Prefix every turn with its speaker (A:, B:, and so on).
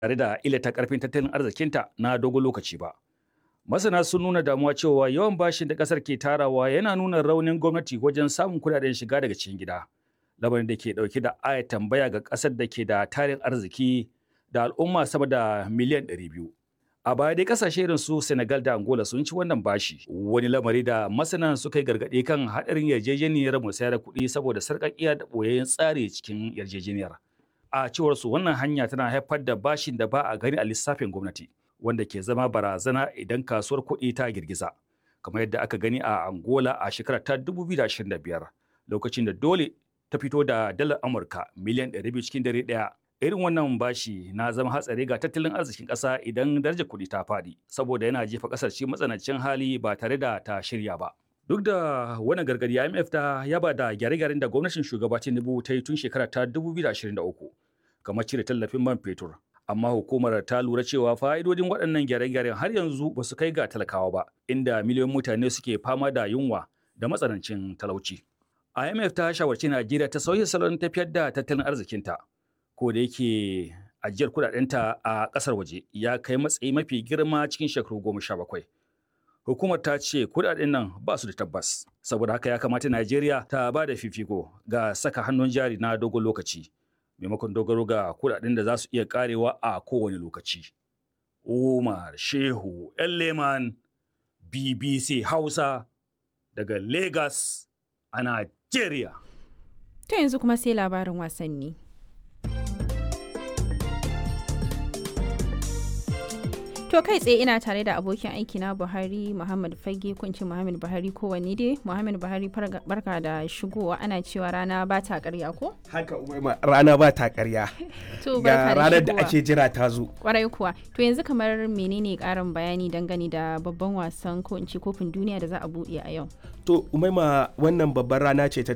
A: tare da illata karfin tattalin arzikinta na dogon lokaci ba. Masana sun nuna damuwa cewa yawan bashin da kasar ke tarawa yana nuna raunin gwamnati wajen samun kudaden shiga daga cikin gida. Lamarin da ke dauke da aya tambaya ga kasar da ke da tarin arziki da al'umma sama da miliyan 200. A baya dai kasashe irin su Senegal da Angola sun ci wannan bashi. Wani lamari da masana suka yi gargaɗi kan haɗarin yarjejeniyar musayar kuɗi saboda sarƙaƙiya da ɓoyayyen tsari cikin yarjejeniyar. A cewar su wannan hanya tana haifar da bashin da ba a gani a lissafin gwamnati. wanda ke zama barazana idan kasuwar kuɗi ta girgiza kamar yadda aka gani a Angola a shekarar ta 2025 lokacin da dole ta fito da dalar Amurka miliyan 200 cikin dare ɗaya. Irin wannan bashi na zama hatsari ga tattalin arzikin ƙasa idan darajar kuɗi ta faɗi saboda yana jefa ƙasar cikin matsanancin hali ba tare da ta shirya ba. Duk da wannan gargadi IMF ta yaba da gyare-gyaren da gwamnatin shugaba Tinubu ta yi tun shekarar ta 2023 kamar cire tallafin man fetur amma hukumar ta lura cewa fa'idodin waɗannan gyare-gyaren har yanzu ba su kai ga talakawa ba inda miliyoyin mutane suke fama da yunwa da matsanancin talauci. IMF ta shawarci Najeriya ta sauya salon tafiyar da tattalin arzikinta ko da yake ajiyar kudadenta a ƙasar waje ya kai matsayi mafi girma cikin shekaru goma sha bakwai. Hukumar ta ce kudaden nan ba su da tabbas saboda haka ya kamata Najeriya ta ba da fifiko ga saka hannun jari na dogon lokaci. maimakon dogaro ga kudaden da za su iya karewa a kowane lokaci. Umar Shehu Leman BBC Hausa daga Lagos a Najeriya.
B: To yanzu kuma sai labarin wasanni. To kai tsaye ina tare da abokin aiki na Buhari Muhammad Fage kunci Muhammad Buhari kowanne dai Muhammad Buhari barka da shigowa ana cewa rana ba ta karya ko?
C: Haka umaima rana ba ta karya.
B: To
C: Ga ranar da ake jira ta zo.
B: Kwarai kuwa. To yanzu kamar menene karin bayani dangane da babban wasan ko in ce kofin duniya da za a buɗe a yau?
C: To umaima wannan babban rana ce ta